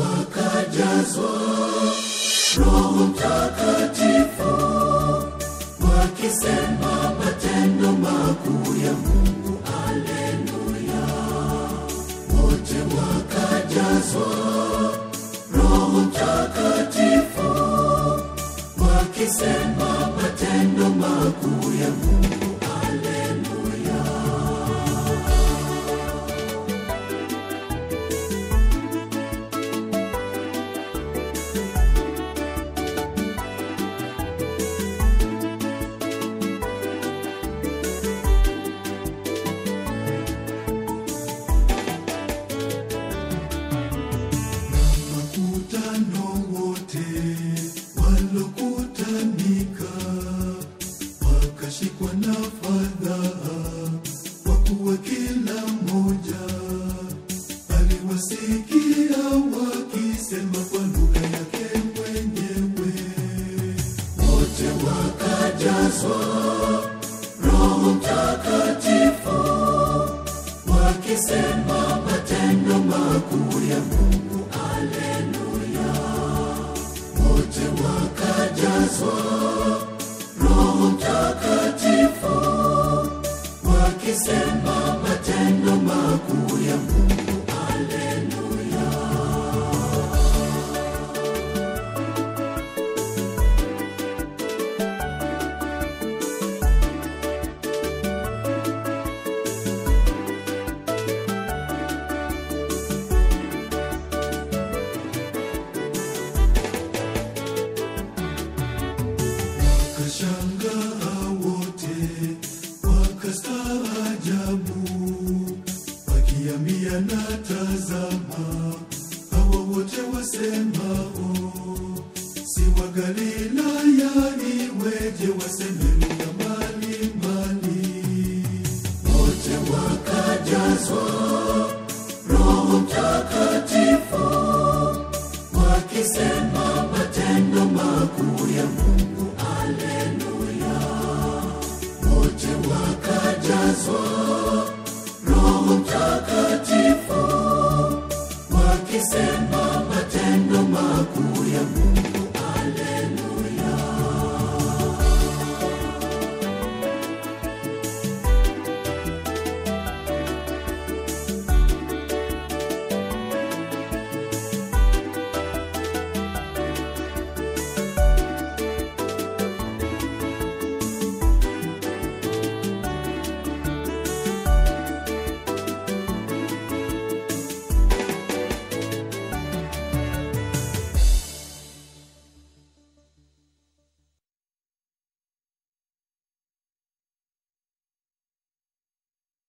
wakajazwa Roho Mtakatifu, wakisema matendo makuu ya Mungu. Aleluya! Wote wakajazwa Roho Mtakatifu, wakisema matendo makuu ya Mungu. Aleluya! Makutano wote walokutanika wakashikwa na fadhaa, kwa kuwa kila mmoja aliwasikia wakisema kwa lugha yake mwenyewe. Wote wakajazwa Roho Mtakatifu, wakisema matendo makuu ya Mungu. Aleluya! Wote wakajazwa Roho Mtakatifu, wakisema matendo makuu ya Mungu. Aleluya! Wakashangaa wote, wakastaajabu, wakiambiana, tazama, hawa wote wasemao si wa Galilaya? Iweje waseme lugha mbalimbali? Wote wakajazwa Roho Mtakatifu, wakisema